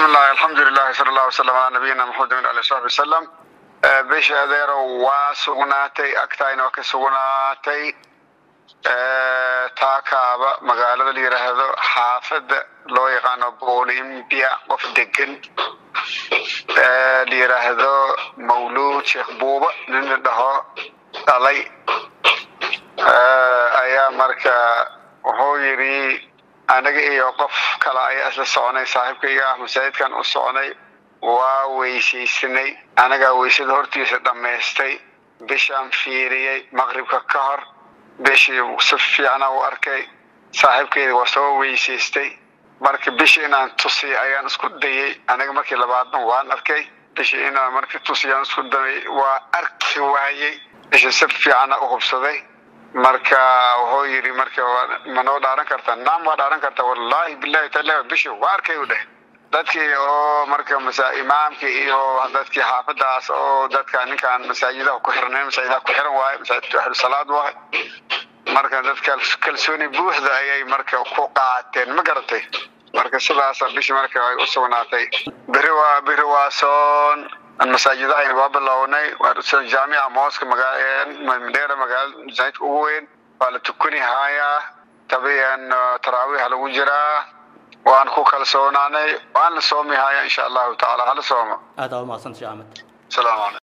bismi illahi alxamdulilahi sala allah wasalam calaa nabiyina maxamedin ali saxbi wasalam bisha adeerow waa sugnaatay agtaayna waa ka sugnaatay taakaaba magaalada la yidhaahdo xaafadda loo yaqaano bolimbia qof degan la yidhaahdo mawluud sheekh buuba nin la dhaho dhalay ayaa marka wuxuu yidhi anaga iyo qof kale ayaa isla soconay saaxiibkayga ah masaajidkan u soconay waa weysaysanay anagaa weysada hortiisa dhammaystay bishaan fiiriyey maqribka ka hor bishii si fiicna u arkay saaxiibkeyda waa soo weysaystay marka bishii inaan tusiy ayaan isku dayey anaga markii labaadna waan arkay bishii inaan markii tusiyaan isku dayay waa arki waayey bishii si fiicana u hubsaday marka wuxuu yidhi marka ma noo dhaaran kartaa naam waa dhaaran kartaa wallaahi bilahi taala bishii waa arkay u dheh dadkii oo marka masa imaamkii iyo dadkii xaafadaas oo dadka ninkaan masaajidaha ku xiran masaajidaha ku xiran waaye masaajidka ahlu salaad waaye marka dadka kalsooni buuxda ayay marka ku qaateen ma garatay marka sidaasa bishii marka ay u sugnaatay beri waa beri waa soon masaajidahayna waa bilownay jaamica mooska madheera magaalada masaajidka ugu weyn waa la tukani hayaa tabiyan taraawiiha lagu jiraa waan ku kalsoonaanay waan la soomi hayaa insha allahu tacaala hala soomo aad aa umahadsantahay axmed asalaamu calaykum